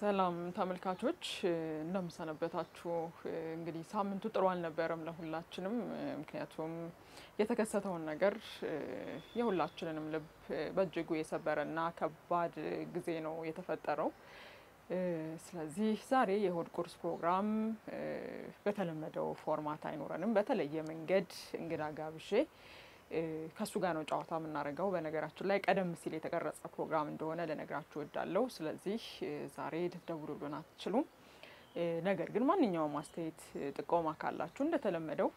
ሰላም ተመልካቾች እንደምሰነበታችሁ። እንግዲህ ሳምንቱ ጥሩ አልነበረም ለሁላችንም። ምክንያቱም የተከሰተውን ነገር የሁላችንንም ልብ በእጅጉ የሰበረና ከባድ ጊዜ ነው የተፈጠረው። ስለዚህ ዛሬ የእሁድ ቁርስ ፕሮግራም በተለመደው ፎርማት አይኖረንም። በተለየ መንገድ እንግዳ ጋብዤ ከእሱ ጋር ነው ጨዋታ የምናደርገው። በነገራችን ላይ ቀደም ሲል የተቀረጸ ፕሮግራም እንደሆነ ልነግራችሁ እወዳለሁ። ስለዚህ ዛሬ ልትደውሉልን አትችሉም። ነገር ግን ማንኛውም አስተያየት፣ ጥቆማ ካላችሁ እንደተለመደው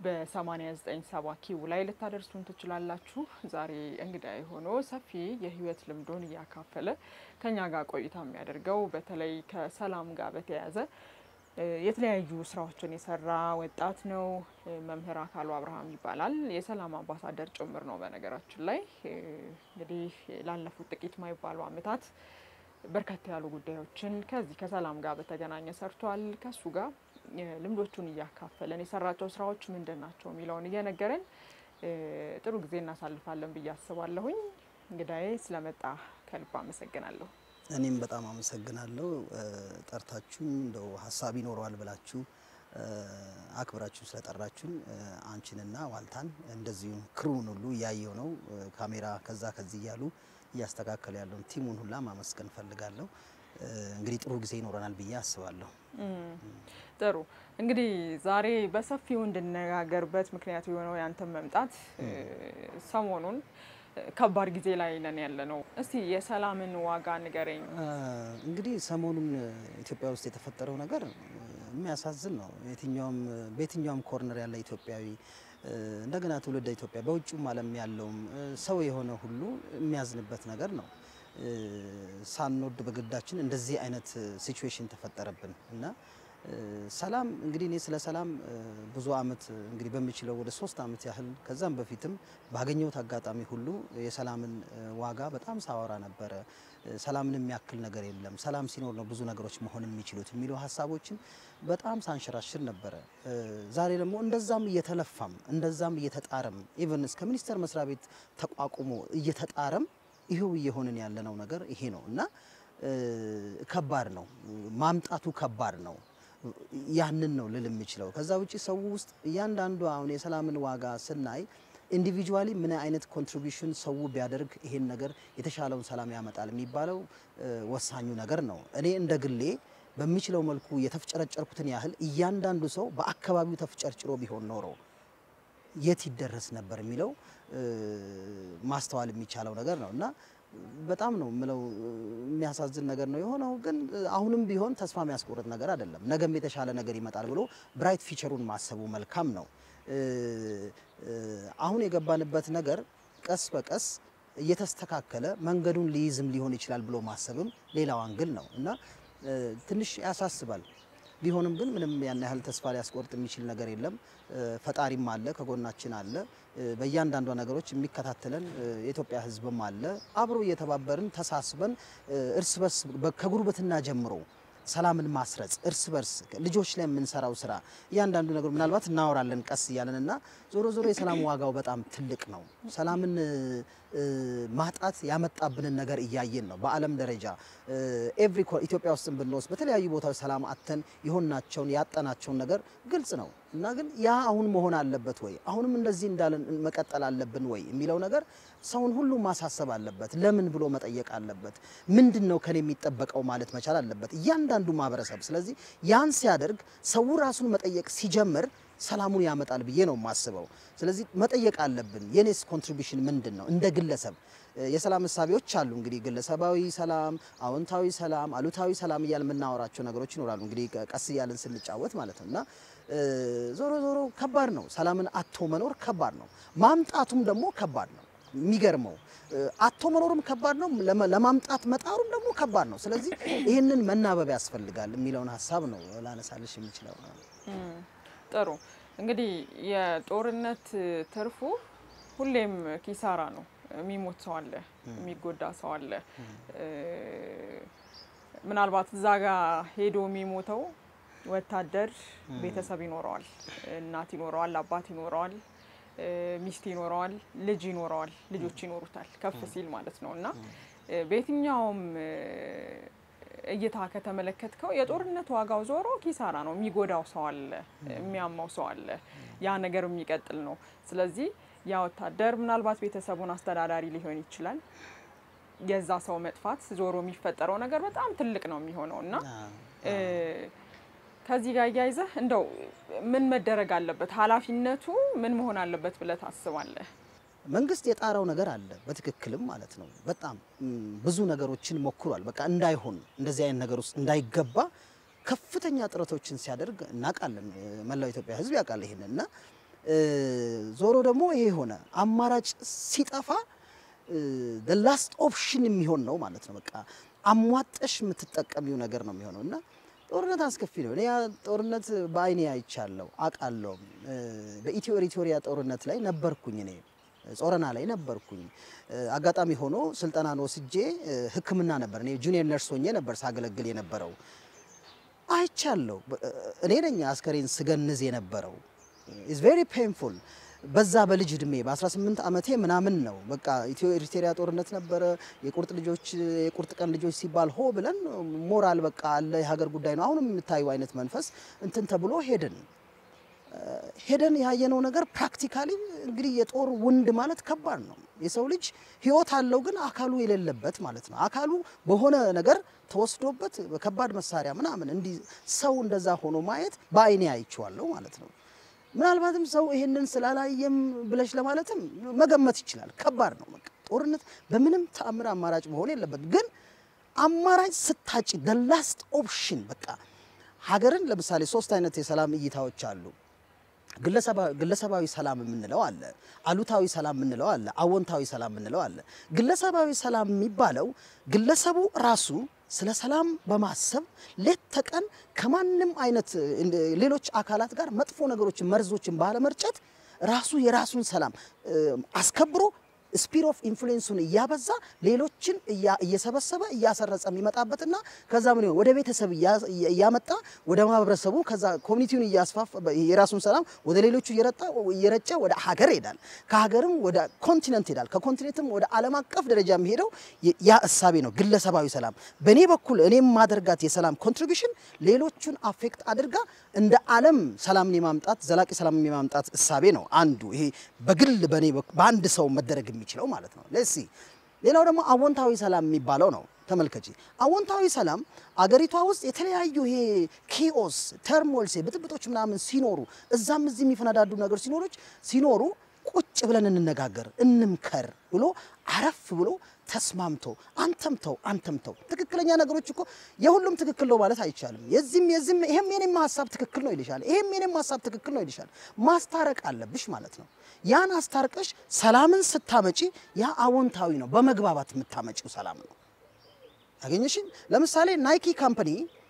በ8970 ኪው ላይ ልታደርሱን ትችላላችሁ። ዛሬ እንግዳ ሆኖ ሰፊ የህይወት ልምዱን እያካፈለ ከኛ ጋር ቆይታ የሚያደርገው በተለይ ከሰላም ጋር በተያያዘ የተለያዩ ስራዎችን የሰራ ወጣት ነው። መምህር አካሉ አብርሃም ይባላል። የሰላም አምባሳደር ጭምር ነው። በነገራችን ላይ እንግዲህ ላለፉት ጥቂት ማይባሉ ዓመታት በርከት ያሉ ጉዳዮችን ከዚህ ከሰላም ጋር በተገናኘ ሰርቷል። ከሱ ጋር ልምዶቹን እያካፈለን የሰራቸው ስራዎች ምንድን ናቸው የሚለውን እየነገረን ጥሩ ጊዜ እናሳልፋለን ብዬ አስባለሁኝ። እንግዳዬ ስለመጣ ከልብ አመሰግናለሁ። እኔም በጣም አመሰግናለሁ። ጠርታችሁኝ እንደው ሀሳብ ይኖረዋል ብላችሁ አክብራችሁ ስለጠራችሁን አንቺንና ዋልታን እንደዚሁም ክሩን ሁሉ እያየው ነው። ካሜራ ከዛ ከዚህ እያሉ እያስተካከሉ ያለውን ቲሙን ሁላ ማመስገን ፈልጋለሁ። እንግዲህ ጥሩ ጊዜ ይኖረናል ብዬ አስባለሁ። ጥሩ እንግዲህ ዛሬ በሰፊው እንድነጋገርበት ምክንያት የሆነው ያንተን መምጣት ሰሞኑን ከባድ ጊዜ ላይ ነን ያለ ነው። እስቲ የሰላምን ዋጋ ንገረኝ። እንግዲህ ሰሞኑን ኢትዮጵያ ውስጥ የተፈጠረው ነገር የሚያሳዝን ነው። የትኛውም በየትኛውም ኮርነር ያለ ኢትዮጵያዊ እንደገና ትውልደ ኢትዮጵያ በውጭም ዓለም ያለውም ሰው የሆነ ሁሉ የሚያዝንበት ነገር ነው። ሳንወድ በግዳችን እንደዚህ አይነት ሲቹዌሽን ተፈጠረብን እና ሰላም እንግዲህ እኔ ስለ ሰላም ብዙ አመት እንግዲህ በሚችለው ወደ ሶስት አመት ያህል ከዛም በፊትም ባገኘሁት አጋጣሚ ሁሉ የሰላምን ዋጋ በጣም ሳወራ ነበረ። ሰላምን የሚያክል ነገር የለም፣ ሰላም ሲኖር ነው ብዙ ነገሮች መሆን የሚችሉት የሚሉ ሀሳቦችን በጣም ሳንሸራሽር ነበረ። ዛሬ ደግሞ እንደዛም እየተለፋም እንደዛም እየተጣረም ኢቨን እስከ ሚኒስቴር መስሪያ ቤት ተቋቁሞ እየተጣረም ይሄው እየሆንን ያለነው ነገር ይሄ ነው እና ከባድ ነው ማምጣቱ ከባድ ነው። ያንን ነው ልል የምችለው። ከዛ ውጭ ሰው ውስጥ እያንዳንዱ አሁን የሰላምን ዋጋ ስናይ ኢንዲቪጁዋሊ ምን አይነት ኮንትሪቢሽን ሰው ቢያደርግ ይሄን ነገር የተሻለውን ሰላም ያመጣል የሚባለው ወሳኙ ነገር ነው። እኔ እንደ ግሌ በሚችለው መልኩ የተፍጨረጨርኩትን ያህል እያንዳንዱ ሰው በአካባቢው ተፍጨርጭሮ ቢሆን ኖሮ የት ይደረስ ነበር የሚለው ማስተዋል የሚቻለው ነገር ነው እና በጣም ነው የምለው የሚያሳዝን ነገር ነው የሆነው። ግን አሁንም ቢሆን ተስፋ የሚያስቆርጥ ነገር አይደለም። ነገም የተሻለ ነገር ይመጣል ብሎ ብራይት ፊቸሩን ማሰቡ መልካም ነው። አሁን የገባንበት ነገር ቀስ በቀስ እየተስተካከለ መንገዱን ሊይዝም ሊሆን ይችላል ብሎ ማሰብም ሌላው አንግል ነው እና ትንሽ ያሳስባል። ቢሆንም ግን ምንም ያን ያህል ተስፋ ሊያስቆርጥ የሚችል ነገር የለም። ፈጣሪም አለ፣ ከጎናችን አለ። በእያንዳንዷ ነገሮች የሚከታተለን የኢትዮጵያ ሕዝብም አለ። አብሮ እየተባበርን ተሳስበን እርስ በርስ ከጉርብትና ጀምሮ ሰላምን ማስረጽ እርስ በርስ ልጆች ላይ የምንሰራው ስራ እያንዳንዱ ነገር ምናልባት እናወራለን ቀስ እያለን እና ዞሮ ዞሮ የሰላም ዋጋው በጣም ትልቅ ነው። ሰላምን ማጣት ያመጣብንን ነገር እያየን ነው። በዓለም ደረጃ ኤቭሪ ኢትዮጵያ ውስጥም ብንወስድ በተለያዩ ቦታዎች ሰላም አጥተን የሆናቸውን ያጠናቸውን ነገር ግልጽ ነው እና ግን ያ አሁን መሆን አለበት ወይ አሁንም እንደዚህ እንዳለን መቀጠል አለብን ወይ የሚለው ነገር ሰውን ሁሉ ማሳሰብ አለበት። ለምን ብሎ መጠየቅ አለበት። ምንድን ነው ከኔ የሚጠበቀው ማለት መቻል አለበት እያንዳንዱ ማህበረሰብ። ስለዚህ ያን ሲያደርግ ሰው ራሱን መጠየቅ ሲጀምር ሰላሙን ያመጣል ብዬ ነው የማስበው። ስለዚህ መጠየቅ አለብን። የኔስ ኮንትሪቢሽን ምንድን ነው? እንደ ግለሰብ የሰላም እሳቤዎች አሉ። እንግዲህ ግለሰባዊ ሰላም፣ አዎንታዊ ሰላም፣ አሉታዊ ሰላም እያል የምናወራቸው ነገሮች ይኖራሉ። እንግዲህ ቀስ እያልን ስንጫወት ማለት ነው እና ዞሮ ዞሮ ከባድ ነው። ሰላምን አቶ መኖር ከባድ ነው። ማምጣቱም ደግሞ ከባድ ነው። የሚገርመው አቶ መኖሩም ከባድ ነው፣ ለማምጣት መጣሩም ደግሞ ከባድ ነው። ስለዚህ ይህንን መናበብ ያስፈልጋል የሚለውን ሀሳብ ነው ላነሳልሽ የሚችለው። ጥሩ እንግዲህ የጦርነት ትርፉ ሁሌም ኪሳራ ነው። የሚሞት ሰው አለ፣ የሚጎዳ ሰው አለ። ምናልባት እዛ ጋ ሄዶ የሚሞተው ወታደር ቤተሰብ ይኖረዋል፣ እናት ይኖረዋል፣ አባት ይኖረዋል፣ ሚስት ይኖረዋል፣ ልጅ ይኖረዋል፣ ልጆች ይኖሩታል ከፍ ሲል ማለት ነው እና በየትኛውም እይታ ከተመለከትከው የጦርነት ዋጋው ዞሮ ኪሳራ ነው። የሚጎዳው ሰው አለ፣ የሚያማው ሰው አለ። ያ ነገር የሚቀጥል ነው። ስለዚህ ያ ወታደር ምናልባት ቤተሰቡን አስተዳዳሪ ሊሆን ይችላል። የዛ ሰው መጥፋት ዞሮ የሚፈጠረው ነገር በጣም ትልቅ ነው የሚሆነው እና ከዚህ ጋር እያይዘህ እንደው ምን መደረግ አለበት፣ ኃላፊነቱ ምን መሆን አለበት ብለህ ታስባለህ? መንግስት የጣረው ነገር አለ በትክክልም ማለት ነው። በጣም ብዙ ነገሮችን ሞክሯል። በቃ እንዳይሆን እንደዚህ አይነት ነገር ውስጥ እንዳይገባ ከፍተኛ ጥረቶችን ሲያደርግ እናውቃለን። መላው ኢትዮጵያ ሕዝብ ያውቃል ይሄንን እና ዞሮ ደግሞ ይሄ ሆነ አማራጭ ሲጠፋ ላስት ኦፕሽን የሚሆን ነው ማለት ነው። በቃ አሟጠሽ የምትጠቀሚው ነገር ነው የሚሆነው እና ጦርነት አስከፊ ነው። እኔ ያ ጦርነት በአይኔ አይቻለሁ አውቃለሁ። በኢትዮ ኤሪትሪያ ጦርነት ላይ ነበርኩኝ እኔ ጾረና ላይ ነበርኩኝ። አጋጣሚ ሆኖ ስልጠናን ወስጄ ሕክምና ነበር እኔ ጁኒየር ነርስ ሆኜ ነበር ሳገለግል የነበረው አይቻለሁ። እኔ ነኝ አስከሬን ስገንዝ የነበረው ኢዝ ቬሪ ፔንፉል በዛ በልጅ እድሜ በ18 ዓመቴ ምናምን ነው በቃ ኢትዮ ኤሪትሪያ ጦርነት ነበረ። የቁርጥ ልጆች የቁርጥ ቀን ልጆች ሲባል ሆ ብለን ሞራል በቃ አለ የሀገር ጉዳይ ነው አሁንም የምታዩ አይነት መንፈስ እንትን ተብሎ ሄድን ሄደን ያየነው ነገር ፕራክቲካሊ እንግዲህ የጦር ውንድ ማለት ከባድ ነው። የሰው ልጅ ህይወት አለው ግን አካሉ የሌለበት ማለት ነው። አካሉ በሆነ ነገር ተወስዶበት በከባድ መሳሪያ ምናምን እንዲህ ሰው እንደዛ ሆኖ ማየት በአይኔ አይቼዋለሁ ማለት ነው። ምናልባትም ሰው ይሄንን ስላላየም ብለሽ ለማለትም መገመት ይችላል። ከባድ ነው። በቃ ጦርነት በምንም ተአምር አማራጭ መሆን የለበት። ግን አማራጭ ስታጭ the last option በቃ ሀገርን ለምሳሌ ሶስት አይነት የሰላም እይታዎች አሉ። ግለሰባዊ ሰላም የምንለው አለ፣ አሉታዊ ሰላም የምንለው አለ፣ አዎንታዊ ሰላም የምንለው አለ። ግለሰባዊ ሰላም የሚባለው ግለሰቡ ራሱ ስለ ሰላም በማሰብ ሌት ተቀን ከማንም አይነት ሌሎች አካላት ጋር መጥፎ ነገሮችን መርዞችን ባለመርጨት ራሱ የራሱን ሰላም አስከብሮ ስፒር ኦፍ ኢንፍሉዌንሱን እያበዛ ሌሎችን እየሰበሰበ እያሰረጸ የሚመጣበትና ከዛ ምን ወደ ቤተሰብ እያመጣ ወደ ማህበረሰቡ ከዛ ኮሚኒቲውን እያስፋፋ የራሱን ሰላም ወደ ሌሎቹ እየረጨ ወደ ሀገር ይሄዳል። ከሀገርም ወደ ኮንቲነንት ይሄዳል። ከኮንቲኔንትም ወደ ዓለም አቀፍ ደረጃ የሚሄደው ያ እሳቤ ነው ግለሰባዊ ሰላም። በእኔ በኩል እኔም ማደርጋት የሰላም ኮንትሪቢሽን ሌሎቹን አፌክት አድርጋ እንደ ዓለም ሰላምን የማምጣት ዘላቂ ሰላምን የማምጣት እሳቤ ነው አንዱ። ይሄ በግል በእኔ በአንድ ሰው መደረግ የሚችለው ማለት ነው። ለሲ ሌላው ደግሞ አዎንታዊ ሰላም የሚባለው ነው። ተመልከቺ፣ አዎንታዊ ሰላም አገሪቷ ውስጥ የተለያዩ ይሄ ኪኦስ ተርሞልስ ብጥብጦች ምናምን ሲኖሩ እዛም እዚህ የሚፈነዳዱ ነገሮች ሲኖሮች ሲኖሩ ቁጭ ብለን እንነጋገር እንምከር ብሎ አረፍ ብሎ ተስማምቶ አንተም ተው አንተም ተው። ትክክለኛ ነገሮች እኮ የሁሉም ትክክል ነው ማለት አይቻልም። የዚህም የዚህም ይሄም የኔም ሀሳብ ትክክል ነው ይልሻል፣ ይሄም የኔም ሀሳብ ትክክል ነው ይልሻል። ማስታረቅ አለብሽ ማለት ነው። ያን አስታርቀሽ ሰላምን ስታመጪ ያ አዎንታዊ ነው። በመግባባት የምታመጪው ሰላም ነው። አገኘሽኝ። ለምሳሌ ናይኪ ካምፓኒ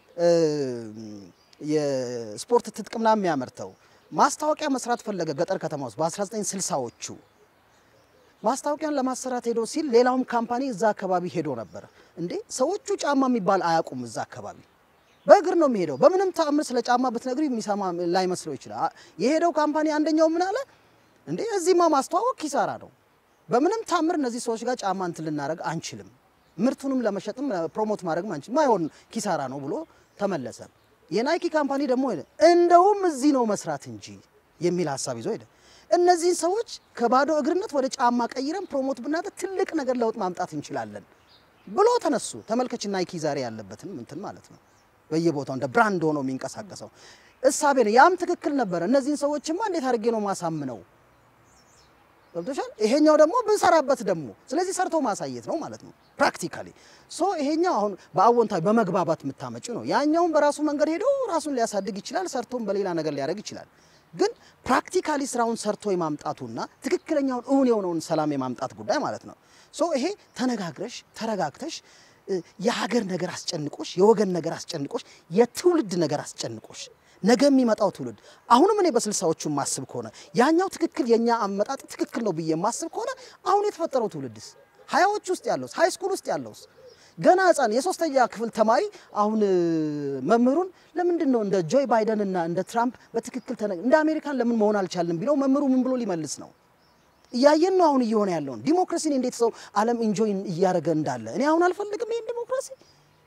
የስፖርት ትጥቅ ምናምን የሚያመርተው ማስታወቂያ መስራት ፈለገ ገጠር ከተማ ውስጥ በ1960ዎቹ ማስታወቂያን ለማሰራት ሄዶ ሲል ሌላውም ካምፓኒ እዛ አካባቢ ሄዶ ነበር። እንዴ ሰዎቹ ጫማ የሚባል አያውቁም። እዛ አካባቢ በእግር ነው የሚሄደው። በምንም ተአምር ስለ ጫማ ብትነግሪ የሚሰማ ላይመስለው ይችላል። የሄደው ካምፓኒ አንደኛው ምን አለ፣ እንዴ እዚህማ ማስተዋወቅ ኪሳራ ነው። በምንም ተአምር እነዚህ ሰዎች ጋር ጫማ እንትን ልናደርግ አንችልም። ምርቱንም ለመሸጥም ፕሮሞት ማድረግም አንችልም። ማይሆን ኪሳራ ነው ብሎ ተመለሰ። የናይኪ ካምፓኒ ደግሞ ሄደ፣ እንደውም እዚህ ነው መስራት እንጂ የሚል ሀሳብ ይዞ ሄደ። እነዚህን ሰዎች ከባዶ እግርነት ወደ ጫማ ቀይረን ፕሮሞት ብናደርግ ትልቅ ነገር ለውጥ ማምጣት እንችላለን ብሎ ተነሱ። ተመልከች ናይኪ ዛሬ ያለበትን እንትን ማለት ነው። በየቦታው እንደ ብራንድ ሆኖ የሚንቀሳቀሰው እሳቤ ነው። ያም ትክክል ነበረ። እነዚህን ሰዎችማ እንዴት አድርጌ ነው ማሳምነው? ገብቶሻል። ይሄኛው ደግሞ ብንሰራበት ደግሞ ስለዚህ ሰርቶ ማሳየት ነው ማለት ነው ፕራክቲካሊ። ሶ ይሄኛው አሁን በአዎንታዊ በመግባባት የምታመጪው ነው። ያኛውን በራሱ መንገድ ሄዶ ራሱን ሊያሳድግ ይችላል፣ ሰርቶም በሌላ ነገር ሊያደርግ ይችላል። ግን ፕራክቲካሊ ስራውን ሰርቶ የማምጣቱና ትክክለኛውን እውን የሆነውን ሰላም የማምጣት ጉዳይ ማለት ነው። ሶ ይሄ ተነጋግረሽ ተረጋግተሽ የሀገር ነገር አስጨንቆሽ፣ የወገን ነገር አስጨንቆሽ፣ የትውልድ ነገር አስጨንቆሽ ነገ የሚመጣው ትውልድ አሁንም እኔ በስልሳዎቹ ማስብ ከሆነ ያኛው ትክክል የኛ አመጣጥ ትክክል ነው ብዬ ማስብ ከሆነ አሁን የተፈጠረው ትውልድስ ሀያዎች ውስጥ ያለውስ ሀይ ስኩል ውስጥ ያለውስ ገና ህፃን የሶስተኛ ክፍል ተማሪ አሁን መምህሩን ለምንድን ነው እንደ ጆይ ባይደን እና እንደ ትራምፕ በትክክል እንደ አሜሪካን ለምን መሆን አልቻልንም ቢለው መምህሩ ምን ብሎ ሊመልስ ነው? እያየን ነው አሁን እየሆነ ያለውን ዲሞክራሲን እንዴት ሰው ዓለም ኢንጆይ እያደረገ እንዳለ እኔ አሁን አልፈልግም ይህን ዲሞክራሲ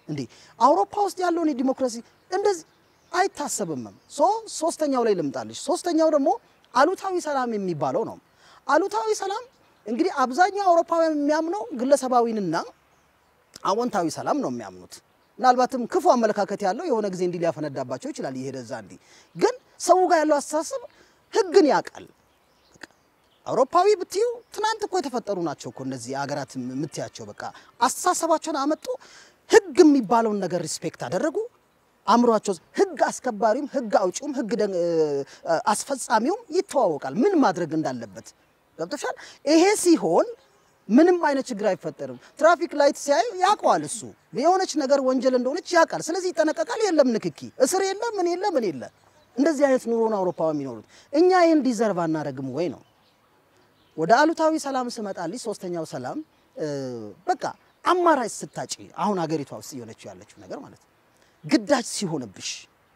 እንዴ አውሮፓ ውስጥ ያለውን የዲሞክራሲ እንደዚህ አይታሰብምም። ሶ ሶስተኛው ላይ ልምጣልሽ። ሶስተኛው ደግሞ አሉታዊ ሰላም የሚባለው ነው። አሉታዊ ሰላም እንግዲህ አብዛኛው አውሮፓውያን የሚያምነው ግለሰባዊንና አዎንታዊ ሰላም ነው የሚያምኑት። ምናልባትም ክፉ አመለካከት ያለው የሆነ ጊዜ እንዲህ ሊያፈነዳባቸው ይችላል። እየሄደ እዛ እንዲህ ግን ሰው ጋር ያለው አስተሳሰብ ህግን ያውቃል። አውሮፓዊ ብትዩ ትናንት እኮ የተፈጠሩ ናቸው እኮ እነዚህ ሀገራት የምትያቸው። በቃ አስተሳሰባቸውን አመጡ፣ ህግ የሚባለውን ነገር ሪስፔክት አደረጉ። አእምሯቸው ህግ አስከባሪውም ህግ አውጪውም ህግ አስፈጻሚውም ይተዋወቃል ምን ማድረግ እንዳለበት ገብቶሻል። ይሄ ሲሆን ምንም አይነት ችግር አይፈጠርም። ትራፊክ ላይት ሲያዩ ያውቀዋል። እሱ የሆነች ነገር ወንጀል እንደሆነች ያውቃል። ስለዚህ ይጠነቀቃል። የለም ንክኪ፣ እስር የለ፣ ምን የለ፣ ምን የለ። እንደዚህ አይነት ኑሮን አውሮፓ የሚኖሩት እኛ ይህን ዲዘርቭ አናረግም ወይ ነው። ወደ አሉታዊ ሰላም ስመጣልኝ ሶስተኛው ሰላም በቃ አማራጭ ስታጪ አሁን ሀገሪቷ ውስጥ እየሆነችው ያለችው ነገር ማለት ነው። ግዳጅ ሲሆንብሽ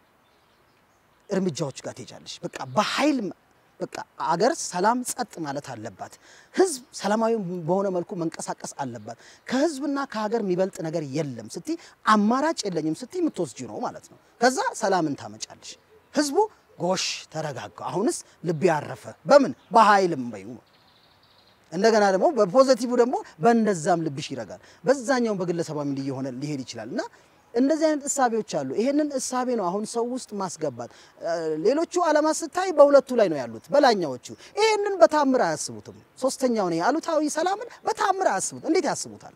እርምጃዎች ጋር ትሄጃለሽ። በቃ በኃይል በቃ አገር ሰላም ጸጥ ማለት አለባት። ህዝብ ሰላማዊ በሆነ መልኩ መንቀሳቀስ አለባት። ከህዝብና ከሀገር የሚበልጥ ነገር የለም ስትይ አማራጭ የለኝም ስትይ የምትወስጂ ነው ማለት ነው። ከዛ ሰላምን ታመጫለሽ። ህዝቡ ጎሽ ተረጋጋ፣ አሁንስ ልብ ያረፈ በምን በኃይልም በዩ እንደገና ደግሞ በፖዘቲቭ ደግሞ በእንደዛም ልብሽ ይረጋል። በዛኛውም በግለሰባዊ እየሆነ ሊሄድ ይችላል እና እንደዚህ አይነት እሳቤዎች አሉ። ይሄንን እሳቤ ነው አሁን ሰው ውስጥ ማስገባት። ሌሎቹ ዓለማት ስታይ በሁለቱ ላይ ነው ያሉት በላኛዎቹ። ይሄንን በታምር አያስቡትም። ሶስተኛው ነው አሉታዊ ሰላምን በታምር አያስቡት። እንዴት ያስቡታል?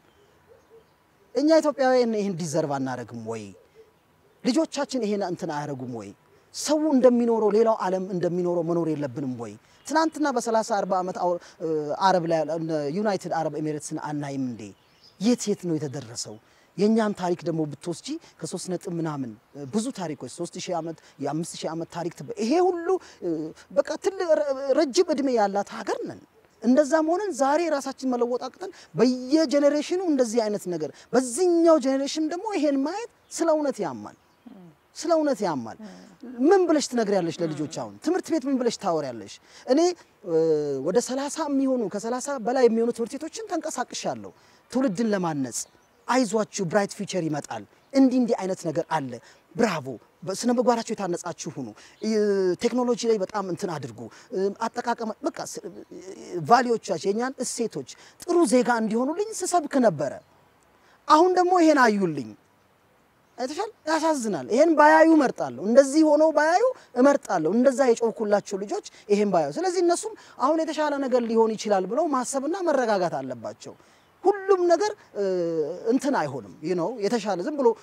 እኛ ኢትዮጵያውያን ይህን ዲዘርቭ አናደርግም ወይ? ልጆቻችን ይሄን እንትን አያደርጉም ወይ? ሰው እንደሚኖረው ሌላው ዓለም እንደሚኖረው መኖር የለብንም ወይ? ትናንትና በ30 40 ዓመት አረብ ላይ ዩናይትድ አረብ ኤሚሬትስን አናይም እንዴ? የት የት ነው የተደረሰው? የእኛን ታሪክ ደግሞ ብትወስጂ ከሶስት ነጥብ ምናምን ብዙ ታሪኮች ሶስት ሺህ ዓመት የአምስት ሺህ ዓመት ታሪክ ይሄ ሁሉ በቃ ትልቅ ረጅም እድሜ ያላት ሀገር ነን። እንደዛም ሆነን ዛሬ ራሳችን መለወጥ አቅተን በየጄኔሬሽኑ እንደዚህ አይነት ነገር በዚህኛው ጄኔሬሽን ደግሞ ይሄን ማየት ስለ እውነት ያማል፣ ስለ እውነት ያማል። ምን ብለሽ ትነግሪያለሽ ለልጆች? አሁን ትምህርት ቤት ምን ብለሽ ታወሪያለሽ? እኔ ወደ ሰላሳ የሚሆኑ ከሰላሳ በላይ የሚሆኑ ትምህርት ቤቶችን ተንቀሳቅሻለሁ ትውልድን ለማነጽ አይዟችሁ ብራይት ፊውቸር ይመጣል። እንዲህ እንዲህ አይነት ነገር አለ። ብራቮ፣ በስነ ምግባራቸው የታነጻችሁ ሁኑ። ቴክኖሎጂ ላይ በጣም እንትን አድርጉ። አጠቃቀም በቃ ቫሊዎቻቸው የእኛን እሴቶች ጥሩ ዜጋ እንዲሆኑልኝ ስሰብክ ነበረ። አሁን ደግሞ ይሄን አዩልኝ። አይተሻል። ያሳዝናል። ይሄን ባያዩ እመርጣለሁ። እንደዚህ ሆነው ባያዩ እመርጣለሁ። እንደዛ የጮኩላቸው ልጆች ይሄን ባያዩ። ስለዚህ እነሱም አሁን የተሻለ ነገር ሊሆን ይችላል ብለው ማሰብና መረጋጋት አለባቸው። ሁሉም ነገር እንትን አይሆንም። ይህ ነው የተሻለ ዝም ብሎ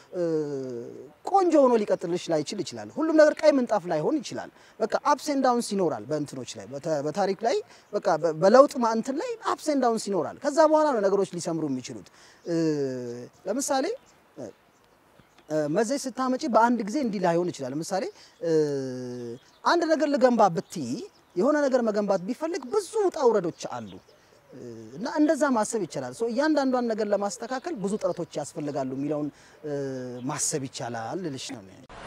ቆንጆ ሆኖ ሊቀጥልሽ ላይችል ይችላል። ሁሉም ነገር ቀይ ምንጣፍ ላይሆን ይችላል። በቃ አፕስ ኤንድ ዳውንስ ይኖራል። በእንትኖች ላይ በታሪክ ላይ በቃ በለውጥ እንትን ላይ አፕስ ኤንድ ዳውንስ ይኖራል። ከዛ በኋላ ነው ነገሮች ሊሰምሩ የሚችሉት። ለምሳሌ መዘዝ ስታመጪ በአንድ ጊዜ እንዲህ ላይሆን ይችላል። ለምሳሌ አንድ ነገር ልገንባ ብትይ የሆነ ነገር መገንባት ቢፈልግ ብዙ ውጣ ውረዶች አሉ እና እንደዛ ማሰብ ይቻላል። ሶ እያንዳንዷን ነገር ለማስተካከል ብዙ ጥረቶች ያስፈልጋሉ የሚለውን ማሰብ ይቻላል ልልሽ ነው።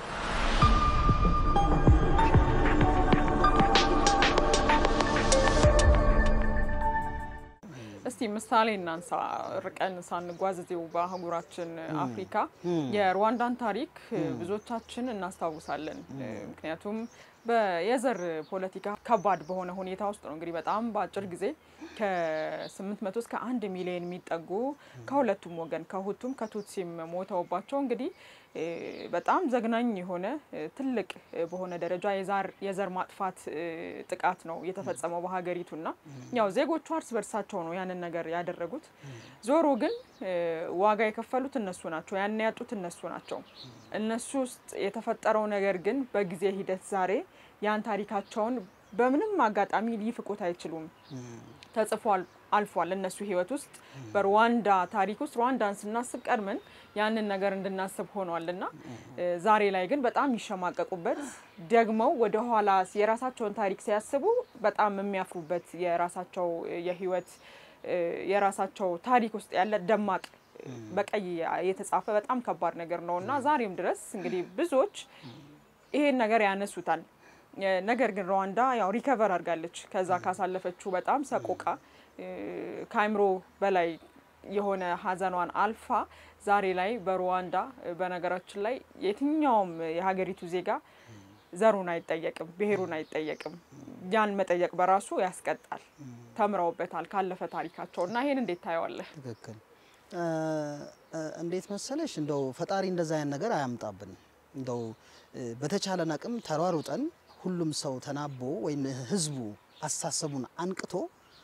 እስቲ ምሳሌ እናንሳ። ርቀን ሳንጓዝ እዚሁ በአህጉራችን አፍሪካ የሩዋንዳን ታሪክ ብዙዎቻችን እናስታውሳለን። ምክንያቱም የዘር ፖለቲካ ከባድ በሆነ ሁኔታ ውስጥ ነው እንግዲህ በጣም በአጭር ጊዜ ከ800 እስከ አንድ ሚሊዮን የሚጠጉ ከሁለቱም ወገን ከሁቱም ከቱትሲም ሞተውባቸው እንግዲህ በጣም ዘግናኝ የሆነ ትልቅ በሆነ ደረጃ የዘር ማጥፋት ጥቃት ነው የተፈጸመው በሀገሪቱና ያው ዜጎቹ እርስ በርሳቸው ነው ያንን ነገር ያደረጉት። ዞሮ ግን ዋጋ የከፈሉት እነሱ ናቸው፣ ያን ያጡት እነሱ ናቸው። እነሱ ውስጥ የተፈጠረው ነገር ግን በጊዜ ሂደት ዛሬ ያን ታሪካቸውን በምንም አጋጣሚ ሊፍቁት አይችሉም። ተጽፏል አልፏል። እነሱ ህይወት ውስጥ በሩዋንዳ ታሪክ ውስጥ ሩዋንዳን ስናስብ ቀድመን ያንን ነገር እንድናስብ ሆኗል እና ዛሬ ላይ ግን በጣም የሚሸማቀቁበት ደግመው ወደ ኋላ የራሳቸውን ታሪክ ሲያስቡ በጣም የሚያፍሩበት የራሳቸው የህይወት የራሳቸው ታሪክ ውስጥ ያለ ደማቅ በቀይ የተጻፈ በጣም ከባድ ነገር ነው እና ዛሬም ድረስ እንግዲህ ብዙዎች ይሄን ነገር ያነሱታል። ነገር ግን ሩዋንዳ ያው ሪከቨር አድርጋለች ከዛ ካሳለፈችው በጣም ሰቆቃ ከአይምሮ በላይ የሆነ ሀዘኗን አልፋ ዛሬ ላይ በሩዋንዳ በነገራችን ላይ የትኛውም የሀገሪቱ ዜጋ ዘሩን አይጠየቅም፣ ብሔሩን አይጠየቅም። ያን መጠየቅ በራሱ ያስቀጣል። ተምረውበታል ካለፈ ታሪካቸው እና ይሄን እንዴት ታየዋለህ? ትክክል። እንዴት መሰለሽ እንደው ፈጣሪ እንደዛ አይነት ነገር አያምጣብን። እንደው በተቻለን አቅም ተሯሩጠን ሁሉም ሰው ተናቦ ወይም ህዝቡ አስተሳሰቡን አንቅቶ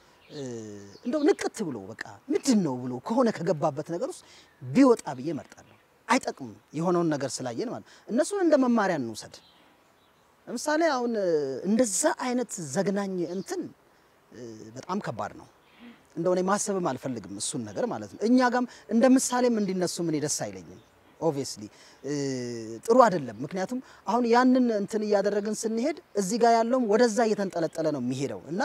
እንደው ንቅት ብሎ በቃ ምንድን ነው ብሎ ከሆነ ከገባበት ነገር ውስጥ ቢወጣ ብዬ መርጣለሁ። አይጠቅምም የሆነውን ነገር ስላየን ማለት እነሱን እንደ መማሪያ እንውሰድ። ለምሳሌ አሁን እንደዛ አይነት ዘግናኝ እንትን በጣም ከባድ ነው። እንደው እኔ ማሰብም አልፈልግም እሱን ነገር ማለት ነው። እኛ ጋም እንደ ምሳሌም እንዲነሱ ምን ደስ አይለኝም። ኦብቪየስሊ ጥሩ አይደለም። ምክንያቱም አሁን ያንን እንትን እያደረግን ስንሄድ እዚህ ጋር ያለውም ወደዛ እየተንጠለጠለ ነው የሚሄደው እና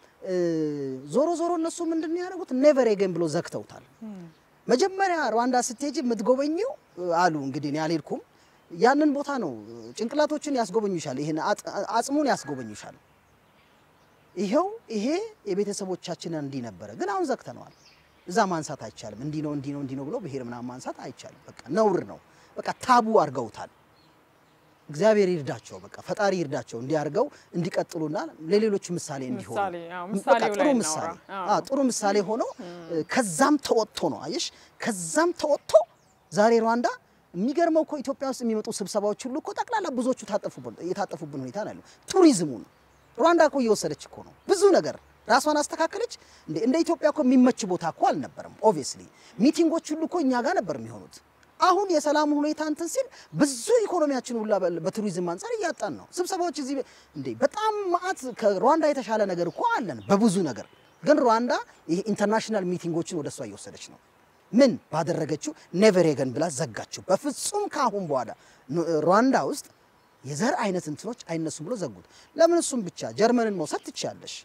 ዞሮ ዞሮ እነሱ ምንድን ነው ያደረጉት? ኔቨር ኤገን ብሎ ዘግተውታል። መጀመሪያ ሩዋንዳ ስትሄጂ የምትጎበኘው አሉ እንግዲህ እኔ አልሄድኩም። ያንን ቦታ ነው ጭንቅላቶችን ያስጎበኙሻል፣ ይሄን አጽሙን ያስጎበኙሻል። ይሄው ይሄ የቤተሰቦቻችን እንዲህ ነበረ፣ ግን አሁን ዘግተነዋል። እዛ ማንሳት አይቻልም። እንዲህ ነው እንዲህ ነው እንዲህ ነው ብሎ ብሔር ምናምን ማንሳት አይቻልም። በቃ ነውር ነው። በቃ ታቡ አድርገውታል። እግዚአብሔር ይርዳቸው፣ በቃ ፈጣሪ ይርዳቸው እንዲያርገው እንዲቀጥሉና ለሌሎች ምሳሌ እንዲሆኑ ምሳሌ አዎ፣ በቃ ምሳሌው ጥሩ ላይ ምሳሌ እናውራ። አዎ፣ ጥሩ ምሳሌ ሆኖ ከዛም ተወጥቶ ነው አየሽ፣ ከዛም ተወጥቶ ዛሬ ሩዋንዳ የሚገርመው እኮ ኢትዮጵያ ውስጥ የሚመጡ ስብሰባዎች ሁሉ እኮ ጠቅላላ ብዙዎቹ ታጠፉብን የታጠፉብን ሁኔታ ነው ያለው። ቱሪዝሙን ሩዋንዳ እኮ እየወሰደች እኮ ነው ብዙ ነገር ራሷን አስተካከለች። እንደ እንደ ኢትዮጵያ እኮ የሚመች ቦታ እኮ አልነበረም። ኦብቪየስሊ ሚቲንጎች ሁሉ እኮ እኛ ጋር ነበር የሚሆኑት። አሁን የሰላም ሁኔታ እንትን ሲል ብዙ ኢኮኖሚያችን ሁላ በ- በቱሪዝም አንጻር እያጣን ነው። ስብሰባዎች እዚህ እንዴ በጣም ማአት ከሩዋንዳ የተሻለ ነገር እኮ አለን በብዙ ነገር። ግን ሩዋንዳ ይሄ ኢንተርናሽናል ሚቲንጎችን ወደ እሷ እየወሰደች ነው። ምን ባደረገችው ኔቨር ኤገን ብላ ዘጋችው። በፍጹም ከአሁን በኋላ ኑ- ሩዋንዳ ውስጥ የዘር አይነት እንትኖች አይነሱም ብሎ ዘጉት። ለምን እሱም ብቻ ጀርመንን መውሰድ ትችያለሽ።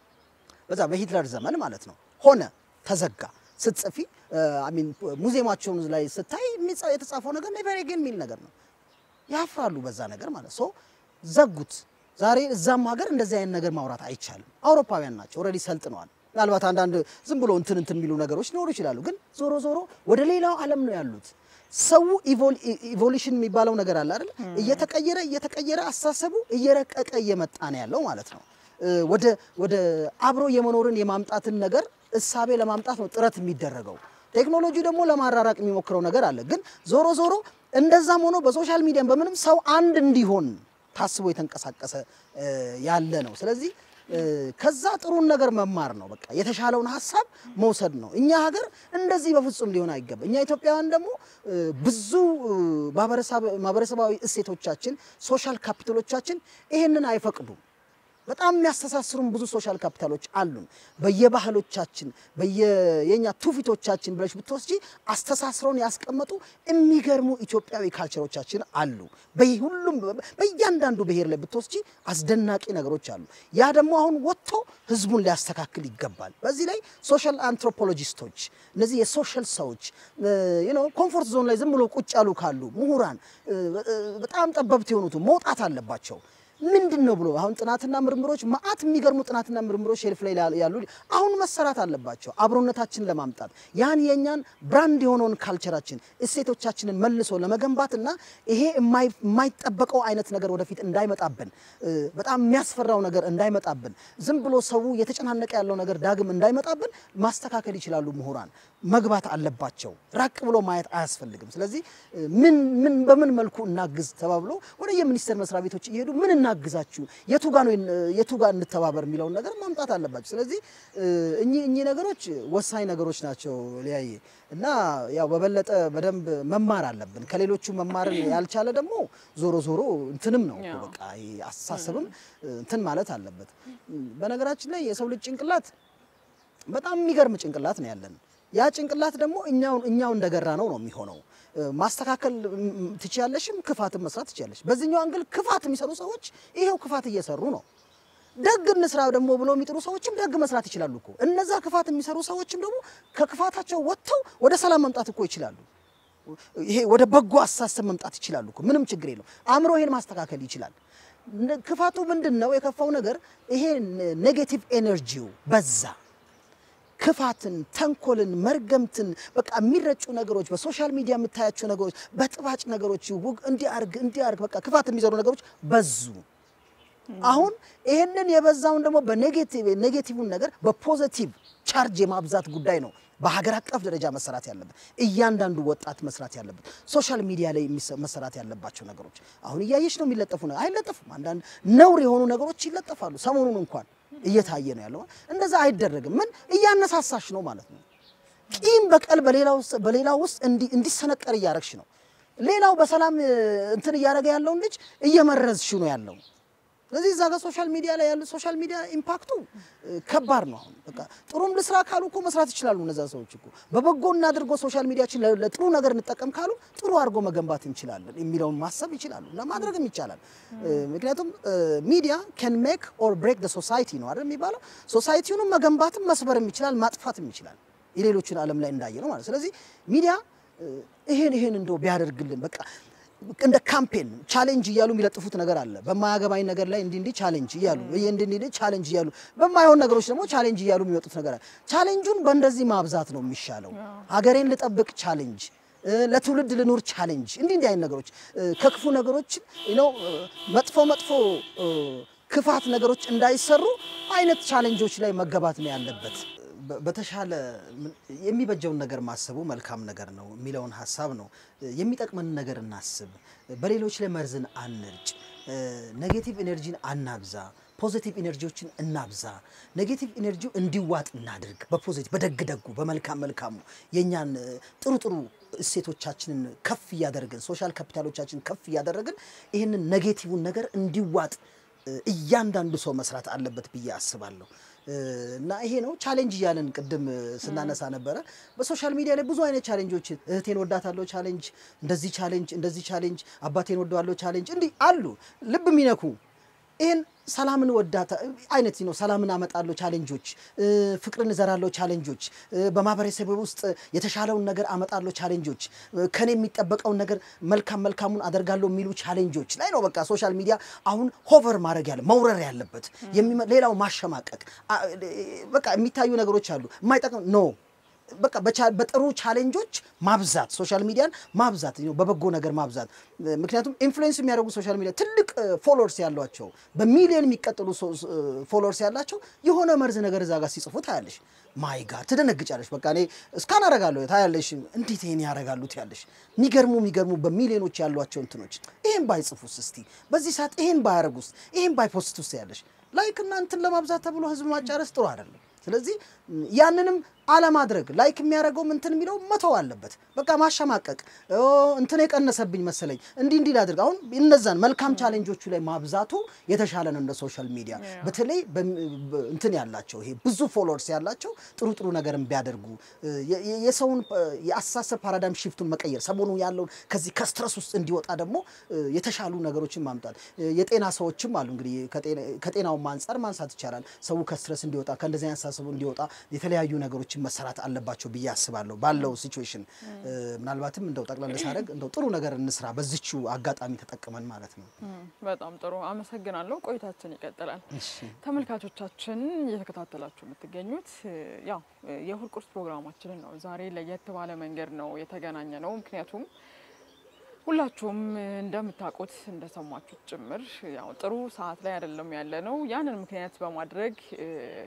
በዛ በሂትለር ዘመን ማለት ነው ሆነ ተዘጋ። ስትጽፊ አሚን ሙዚየማቸውን ላይ ስታይ የሚጻ- የተጻፈው ነገር ኔቨር ኤገን የሚል ነገር ነው። ያፍራሉ በዛ ነገር ማለት ሶ ዘጉት። ዛሬ እዛም ሀገር እንደዚህ አይነት ነገር ማውራት አይቻልም። አውሮፓውያን ናቸው ኦልሬዲ ሰልጥነዋል። ምናልባት አንዳንድ ዝም ብሎ እንትን እንትን የሚሉ ነገሮች ሊኖሩ ይችላሉ። ግን ዞሮ ዞሮ ወደ ሌላው ዓለም ነው ያሉት። ሰው ኢቮሉሽን የሚባለው ነገር አለ አይደል? እየተቀየረ እየተቀየረ አስተሳሰቡ እየረቀቀ እየመጣ ነው ያለው ማለት ነው። እ፣ ወደ ወደ አብሮ የመኖርን የማምጣትን ነገር እሳቤ ለማምጣት ነው ጥረት የሚደረገው። ቴክኖሎጂ ደግሞ ለማራራቅ የሚሞክረው ነገር አለ። ግን ዞሮ ዞሮ እንደዛም ሆኖ በሶሻል ሚዲያም በምንም ሰው አንድ እንዲሆን ታስቦ የተንቀሳቀሰ እ፣ ያለ ነው። ስለዚህ እ፣ ከዛ ጥሩን ነገር መማር ነው። በቃ የተሻለውን ሀሳብ መውሰድ ነው። እኛ ሀገር እንደዚህ በፍጹም ሊሆን አይገባ። እኛ ኢትዮጵያውያን ደግሞ እ፣ ብዙ እ፣ ማህበረሰብ- ማህበረሰባዊ እሴቶቻችን ሶሻል ካፒታሎቻችን ይሄንን አይፈቅዱም። በጣም የሚያስተሳስሩን ብዙ ሶሻል ካፒታሎች አሉን። በየባህሎቻችን በየኛ ትውፊቶቻችን ብለሽ ብትወስጂ አስተሳስረውን ያስቀመጡ የሚገርሙ ኢትዮጵያዊ ካልቸሮቻችን አሉ። በሁሉም በእያንዳንዱ ብሔር ላይ ብትወስጂ አስደናቂ ነገሮች አሉ። ያ ደግሞ አሁን ወጥቶ ህዝቡን ሊያስተካክል ይገባል። በዚህ ላይ ሶሻል አንትሮፖሎጂስቶች እነዚህ የሶሻል ሰዎች ኮምፎርት ዞን ላይ ዝም ብሎ ቁጭ ያሉ ካሉ ምሁራን እ፣ እ፣ በጣም ጠበብት የሆኑት መውጣት አለባቸው። ምንድን ነው ብሎ አሁን ጥናትና ምርምሮች መዓት የሚገርሙ ጥናትና ምርምሮች ሼልፍ ላይ ያሉ አሁን መሰራት አለባቸው። አብሮነታችንን ለማምጣት ያን የእኛን ብራንድ የሆነውን ካልቸራችን እሴቶቻችንን መልሶ ለመገንባት እና ይሄ የማይ- የማይጠበቀው አይነት ነገር ወደፊት እንዳይመጣብን እ፣ በጣም የሚያስፈራው ነገር እንዳይመጣብን ዝም ብሎ ሰው እየተጨናነቀ ያለው ነገር ዳግም እንዳይመጣብን ማስተካከል ይችላሉ። ምሁራን መግባት አለባቸው። ራቅ ብሎ ማየት አያስፈልግም። ስለዚህ እ፣ ምን ምን በምን መልኩ እናግዝ ተባብሎ ወደ የሚኒስቴር መስሪያ ቤቶች እየሄዱ ምን እናግዛችሁ፣ የቱ ጋ ነው የቱ ጋ እንተባበር የሚለውን ነገር ማምጣት አለባቸው። ስለዚህ እ፣ እኚህ እኚህ ነገሮች ወሳኝ ነገሮች ናቸው ሊያየ እና ያው በበለጠ በደንብ መማር አለብን። ከሌሎቹ መማርን ያልቻለ ደግሞ ዞሮ ዞሮ እንትንም ነው እኮ ያው። በቃ ይሄ አስተሳሰብም እንትን ማለት አለበት። በነገራችን ላይ የሰው ልጅ ጭንቅላት በጣም የሚገርም ጭንቅላት ነው ያለን። ያ ጭንቅላት ደግሞ እኛው እኛው እንደገራ ነው ነው የሚሆነው። እ፣ ማስተካከል ም፣ ትችያለሽም፣ ክፋትን መስራት ትችያለሽ። በዚህኛው አንግል ክፋት የሚሰሩ ሰዎች ይሄው ክፋት እየሰሩ ነው። ደግ እንስራ ደግሞ ብሎ የሚጥሩ ሰዎችም ደግ መስራት ይችላሉ እኮ። እነዛ ክፋት የሚሰሩ ሰዎችም ደግሞ ከክፋታቸው ወጥተው ወደ ሰላም መምጣት እኮ ይችላሉ። ይሄ ወደ በጎ አስተሳሰብ መምጣት ይችላሉ እኮ ምንም ችግር የለው። አእምሮ ይሄን ማስተካከል ይችላል። ነ- ክፋቱ ምንድን ነው? የከፋው ነገር ይሄ ኔጌቲቭ ኤነርጂው በዛ። ክፋትን፣ ተንኮልን፣ መርገምትን በቃ የሚረጩ ነገሮች በሶሻል ሚዲያ የምታያቸው ነገሮች በጥባጭ ነገሮች ውግ- እንዲያርግ እንዲያርግ በቃ ክፋት የሚዘሩ ነገሮች በዙ። አሁን ይህንን የበዛውን ደግሞ በኔጌቲቭ ኔጌቲቭን ነገር በፖዘቲቭ ቻርጅ የማብዛት ጉዳይ ነው በሀገር አቀፍ ደረጃ መሰራት ያለበት እያንዳንዱ ወጣት መስራት ያለበት ሶሻል ሚዲያ ላይ የሚሰ- መሰራት ያለባቸው ነገሮች አሁን እያየች ነው የሚለጠፉ ነገር አይለጠፉም። አንዳንድ ነውር የሆኑ ነገሮች ይለጠፋሉ። ሰሞኑን እንኳን እየታየ ነው ያለው። እንደዛ አይደረግም። ምን እያነሳሳሽ ነው ማለት ነው። ቂም በቀል በሌላው ውስጥ በሌላው ውስጥ እንዲ- እንዲሰነቀር እያረግሽ ነው። ሌላው በሰላም እ, እንትን እያደረገ ያለውን ልጅ እየመረዝሽ ነው ያለው። ስለዚህ እዛ ጋር ሶሻል ሚዲያ ላይ ያሉ ሶሻል ሚዲያ ኢምፓክቱ እ, ከባድ ነው። አሁን በቃ ጥሩም ልስራ ካሉ እኮ መስራት ይችላሉ። እነዛ ሰዎች እኮ በበጎ እናድርጎ ሶሻል ሚዲያችን ለ- ለጥሩ ነገር እንጠቀም ካሉ ጥሩ አድርጎ መገንባት እንችላለን የሚለውን ማሰብ ይችላሉ እና ማድረግም ይቻላል። እ, ምክንያቱም ሚዲያ ካን ሜክ ኦር ብሬክ ሶሳይቲ ነው አይደል የሚባለው። ሶሳይቲውንም መገንባትም መስበርም ይችላል፣ ማጥፋትም ይችላል። የሌሎችን ዓለም ላይ እንዳየ ነው ማለት ስለዚህ ሚዲያ እ, ይሄን ይሄን እንደው ቢያደርግልን በቃ እንደ ካምፔን ቻሌንጅ እያሉ የሚለጥፉት ነገር አለ። በማያገባኝ ነገር ላይ እንዲህ እንዲህ ቻሌንጅ እያሉ ይሄ እንዲህ እንዲህ ቻሌንጅ እያሉ በማይሆን ነገሮች ደግሞ ቻሌንጅ እያሉ የሚወጡት ነገር አለ። ቻሌንጁን በእንደዚህ ማብዛት ነው የሚሻለው። ሀገሬን ልጠብቅ ቻሌንጅ፣ እ፣ ለትውልድ ልኑር ቻሌንጅ፣ እንዲህ እንዲህ አይነት ነገሮች እ፣ ከክፉ ነገሮች ነው መጥፎ መጥፎ እ፣ ክፋት ነገሮች እንዳይሰሩ አይነት ቻሌንጆች ላይ መገባት ነው ያለበት። በ- በተሻለ ምን- የሚበጀውን ነገር ማሰቡ መልካም ነገር ነው የሚለውን ሀሳብ ነው። የሚጠቅመንን ነገር እናስብ። በሌሎች ላይ መርዝን አንርጭ። ኔጌቲቭ ኤነርጂን አናብዛ። ፖዚቲቭ ኤነርጂዎችን እናብዛ። ኔጌቲቭ ኤነርጂው እንዲዋጥ እናድርግ። በፖዚቲቭ በደግ ደጉ በመልካም መልካሙ የእኛን እ፣ ጥሩ ጥሩ እሴቶቻችንን ከፍ እያደረግን ሶሻል ካፒታሎቻችንን ከፍ እያደረግን ይህንን ኔጌቲቭን ነገር እንዲዋጥ እ፣ እያንዳንዱ ሰው መስራት አለበት ብዬ አስባለሁ። እ፣ እና ይሄ ነው ቻሌንጅ እያለን ቅድም እ፣ ስናነሳ ነበረ። በሶሻል ሚዲያ ላይ ብዙ አይነት ቻሌንጆች እህቴን ወዳታለሁ ቻሌንጅ፣ እንደዚህ ቻሌንጅ፣ እንደዚህ ቻሌንጅ፣ አባቴን ወደዋለሁ ቻሌንጅ፣ እንዲህ አሉ ልብ የሚነኩ ይህን ሰላምን ወዳታ አይነት ነው። ሰላምን አመጣለሁ ቻሌንጆች፣ እ፣ ፍቅርን እዘራለሁ ቻሌንጆች፣ እ፣ በማህበረሰብ ውስጥ የተሻለውን ነገር አመጣለሁ ቻሌንጆች፣ እ፣ ከኔ የሚጠበቀውን ነገር መልካም መልካሙን አደርጋለሁ የሚሉ ቻሌንጆች ላይ ነው። በቃ ሶሻል ሚዲያ አሁን ሆቨር ማድረግ ያለ መውረር ያለበት የሚመ- ሌላው ማሸማቀቅ አ- በቃ የሚታዩ ነገሮች አሉ የማይጠቅም ኖ በቃ በቻ- በጥሩ ቻሌንጆች ማብዛት ሶሻል ሚዲያን ማብዛት ነው፣ በበጎ ነገር ማብዛት። ምክንያቱም ኢንፍሉዌንስ የሚያደርጉ ሶሻል ሚዲያ ትልቅ ፎሎወርስ ያሏቸው በሚሊዮን የሚቀጥሉ ፎሎወርስ ያላቸው የሆነ መርዝ ነገር እዛ ጋር ሲጽፉ ታያለሽ። ማይ ጋር ትደነግጫለሽ። በቃ እኔ እስካን አረጋለሁ ታያለሽ። እንዴት ይሄን ያረጋሉ ትያለሽ። የሚገርሙ የሚገርሙ በሚሊዮኖች ያሏቸው እንትኖች ይሄን ባይጽፉስ እስቲ በዚህ ሰዓት ይሄን ባያረጉስ ይሄን ባይፖስት ውስጥ ያለሽ ላይክ እና እንትን ለማብዛት ተብሎ ህዝብ ማጫረስ ጥሩ አይደለም። ስለዚህ ያንንም አለማድረግ ላይክ የሚያደርገው እንትን የሚለው መተው አለበት። በቃ ማሸማቀቅ ኦ፣ እንትን የቀነሰብኝ መሰለኝ እንዲህ እንዲህ ላድርግ። አሁን እነዛን መልካም ቻሌንጆቹ ላይ ማብዛቱ የተሻለ ነው። እንደ ሶሻል ሚዲያ በተለይ በም- በ- እንትን ያላቸው ይሄ ብዙ ፎሎወርስ ያላቸው ጥሩ ጥሩ ነገርን ቢያደርጉ የ- የ- የሰውን እ፣ የአስተሳሰብ ፓራዳይም ሽፍቱን መቀየር ሰሞኑ ያለውን ከዚህ ከስትረስ ውስጥ እንዲወጣ ደግሞ እ፣ የተሻሉ ነገሮችን ማምጣት እ፣ የጤና ሰዎችም አሉ እንግዲህ ከጤና- ከጤናውም አንጻር ማንሳት ይቻላል። ሰው ከስትረስ እንዲወጣ ከእንደዚህ አይነት አስተሳሰቡ እንዲወጣ የተለያዩ ነገሮችን መሰራት አለባቸው ብዬ አስባለሁ። ባለው ሲቹዌሽን ምናልባትም እንደው ጠቅላላ ሳደርግ እንደው ጥሩ ነገር እንስራ በዚቹ አጋጣሚ ተጠቅመን ማለት ነው። እም፣ በጣም ጥሩ አመሰግናለሁ። ቆይታችን ይቀጥላል። ተመልካቾቻችን እየተከታተላችሁ የምትገኙት እ፣ ያው እ፣ የእሁድ ቁርስ ፕሮግራማችንን ነው። ዛሬ ለየት ባለ መንገድ ነው የተገናኘ ነው። ምክንያቱም ሁላችሁም እ፣ እንደምታውቁት እንደሰማችሁት ጭምር ያው ጥሩ ሰዓት ላይ አይደለም ያለ ነው። ያንን ምክንያት በማድረግ እ፣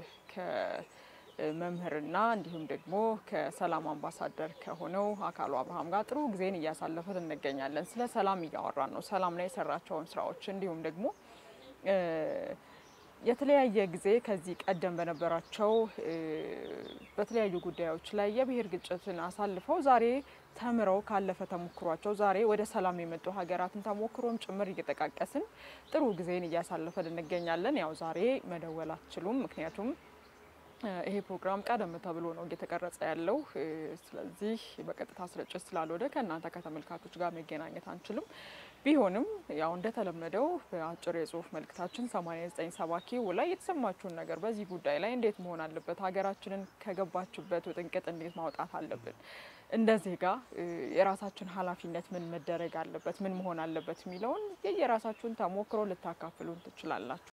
ከመምህርና እንዲሁም ደግሞ ከሰላም አምባሳደር ከሆነው አካሉ አብርሃም ጋር ጥሩ ጊዜን እያሳለፈን እንገኛለን። ስለ ሰላም እያወራን ነው። ሰላም ላይ የሰራቸውን ስራዎች እንዲሁም ደግሞ እ፣ የተለያየ ጊዜ ከዚህ ቀደም በነበራቸው እ፣ በተለያዩ ጉዳዮች ላይ የብሔር ግጭትን አሳልፈው ዛሬ ተምረው ካለፈ ተሞክሯቸው ዛሬ ወደ ሰላም የመጡ ሀገራትን ተሞክሮም ጭምር እየጠቃቀስን ጥሩ ጊዜን እያሳለፈን እንገኛለን። ያው ዛሬ መደወል አትችሉም፣ ምክንያቱም እ፣ ይሄ ፕሮግራም ቀደም ተብሎ ነው እየተቀረጸ ያለው። እ፣ ስለዚህ በቀጥታ ስርጭት ስላልሆነ ከእናንተ ከተመልካቾች ጋር መገናኘት አንችልም። ቢሆንም ያው እንደተለመደው በአጭር የጽሁፍ መልእክታችን 8970 ኪው ላይ የተሰማችሁን ነገር በዚህ ጉዳይ ላይ እንዴት መሆን አለበት፣ ሀገራችንን ከገባችበት ውጥንቅጥ እንዴት ማውጣት አለብን፣ እንደ ዜጋ እ፣ የራሳችን ኃላፊነት ምን መደረግ አለበት፣ ምን መሆን አለበት የሚለውን የየራሳችሁን ተሞክሮ ልታካፍሉን ትችላላችሁ።